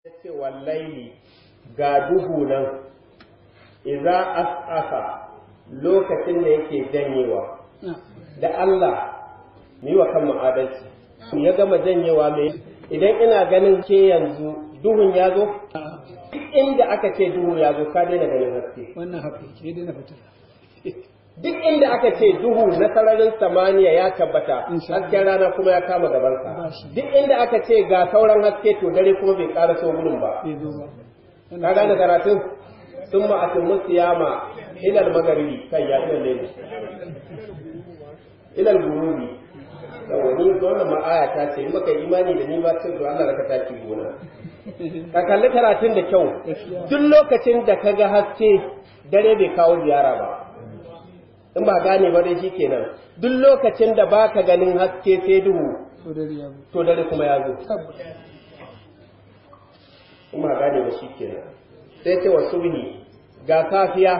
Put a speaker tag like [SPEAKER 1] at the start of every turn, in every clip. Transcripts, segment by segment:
[SPEAKER 1] ya ce wallaili ga duhu nan iza as'asa lokacin da yake janyewa da Allah ni wa kan adalci ya gama janyewa mai idan ina ganin ke yanzu duhun ya zo duk inda aka ce duhu ya zo ka daina ganin haske
[SPEAKER 2] wannan haka ke daina fitila
[SPEAKER 1] duk inda aka ce duhu na sararin samaniya ya tabbata hasken rana kuma ya kama gabansa duk inda aka ce ga sauran haske to dare kuma bai ƙara so gudun ba
[SPEAKER 2] bai zo ba
[SPEAKER 1] ka gane karatun sun ma atin musiyama ilal magaribi kan ya ilal laili ilal gurubi yawa ni wannan ma aya ta ce in baka imani da ni ba sai to Allah raka taki gona ka kalli karatun da kyau duk lokacin da ka ga haske dare bai kawo ziyara ba in ba gane ba dai shikenan duk lokacin da baka ganin haske sai duhu
[SPEAKER 2] to dare ya zo
[SPEAKER 1] to dare kuma ya zo
[SPEAKER 2] tabbas
[SPEAKER 1] in ba gane ba shikenan sai ce wa subhi ga safiya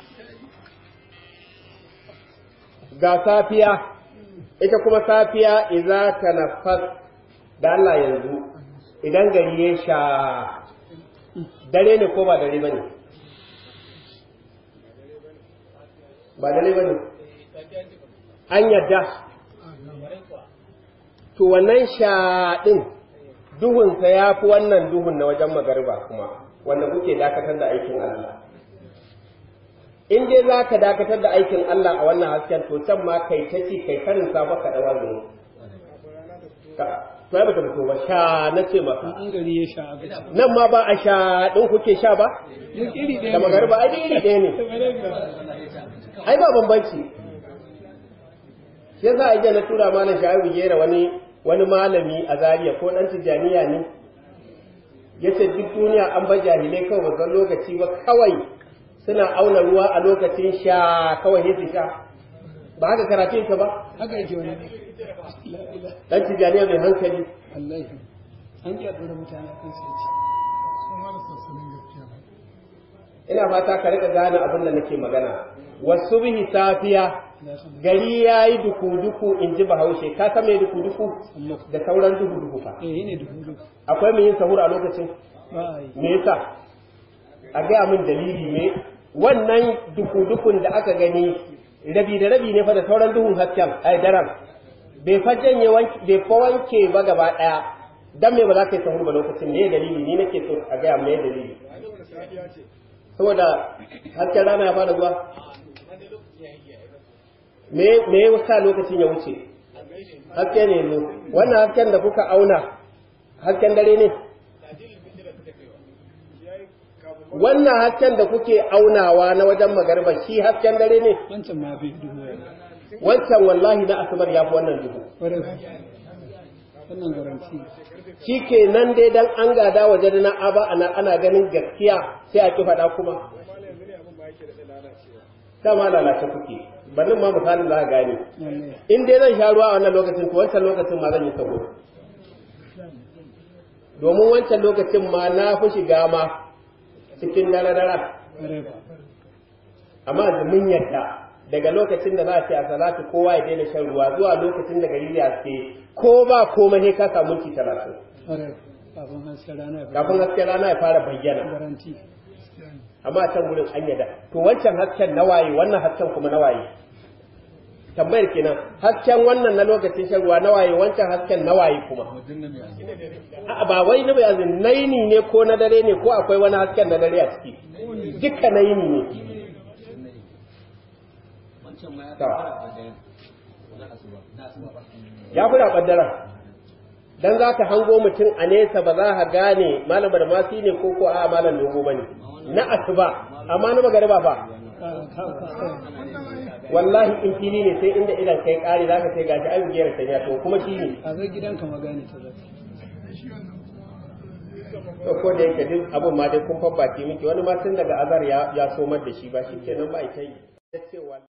[SPEAKER 1] ga safiya ita kuma safiya idza tanaffas da Allah yanzu idan gari ya sha dare ne ko ba dare bane ba dare bane an yadda to wannan sha din duhunsa ya fi wannan duhun na wajen magariba kuma wanda kuke dakatar da aikin Allah in dai za ka dakatar da aikin Allah a wannan hasken to can ma kai ta ci kai karin sa baka da wani ka to ai bata fito ba sha na ce maka
[SPEAKER 2] an gari ya sha abin
[SPEAKER 1] nan ma ba a sha din kuke sha ba
[SPEAKER 2] duk iri ɗaya
[SPEAKER 1] da magariba ai iri ɗaya ne ai ba bambanci sai za a je na tura malam sha'ibu gera wani wani malami a Zariya ko dan tijaniya ne yace duk duniya an ba jahilai kawai ba san lokaci ba kawai suna auna ruwa a lokacin sha kawai sai su sha ba haka karatun ka ba
[SPEAKER 2] haka yake wani la ila
[SPEAKER 1] dan tijaniya mai hankali
[SPEAKER 2] wallahi an ji a ɗora mutane a kan sai
[SPEAKER 1] ina fata ka rika gane abin da nake magana wasu bihi safiya gari ya yi duku-duku in ji bahaushe ka san mai duku-duku da sauran duhu-duhu fa
[SPEAKER 2] eh ne dubu dubu
[SPEAKER 1] akwai mai yin sahur a lokacin
[SPEAKER 2] ba a yi
[SPEAKER 1] me yasa a gaya min dalili ne wannan duku-dukun da aka gani rabi da rabi ne fa da sauran duhun hasken ai daren bai fa janye wanke bai fa wanke ba gaba daya dan me ba za ka yi sahur ba lokacin me dalili ni nake so a gaya me dalili saboda hasken rana ya fara zuwa me me yasa lokacin ya wuce haske ne ne wannan hasken da kuka auna hasken dare ne wannan hasken da kuke aunawa na wajen magarba shi hasken dare ne
[SPEAKER 2] wancan ma bai dubu ya
[SPEAKER 1] wancan wallahi na asabar ya fi wannan duhu
[SPEAKER 2] ƙwarai wannan garanti
[SPEAKER 1] shi ke nan dai dan an gada waje da na aba ana, ana ganin gaskiya sai a ki faɗa kuma dama lalace kuke bannin ma misalin za a gane
[SPEAKER 2] wallahi
[SPEAKER 1] in dai zan sha ruwa a wannan lokacin to wancan lokacin ma zan yi sabo domin wancan lokacin ma na fi shiga ma cikin dare-dare
[SPEAKER 2] ƙwarai ba
[SPEAKER 1] amma da mun yadda daga lokacin da za a ce a salatu kowa ya daina shan ruwa zuwa lokacin da gari ya haske ko ba komai sai ka samu minti talatin
[SPEAKER 2] ƙwarai kafin hasken rana ya
[SPEAKER 1] kafin hasken rana ya fara bayyana
[SPEAKER 2] garanti
[SPEAKER 1] amma a can gurin an yadda to wancan hasken na waye wannan hasken kuma na waye tambayar kenan hasken wannan na lokacin shan ruwa na waye wancan hasken na waye kuma A'a, ba wai na bayanin naini ne ko na dare ne ko akwai wani hasken na dare a ciki duka naini ne ya fi raɓar daren dan za ka hango mutum a nesa ba za ka gane malam da masu ne ko ko a malam dogo ba ne na asuba amma na magariba ba wallahi in fili ne sai inda idan kai kare za ka sai gashi an giyar ta ya to kuma shi ne
[SPEAKER 2] a zai gidanka ma gane ta zai
[SPEAKER 1] to ko da yake duk abin ma dai kun fabbaki miki wani ma tun daga azar ya ya somar da shi ba shi kenan ba ita yi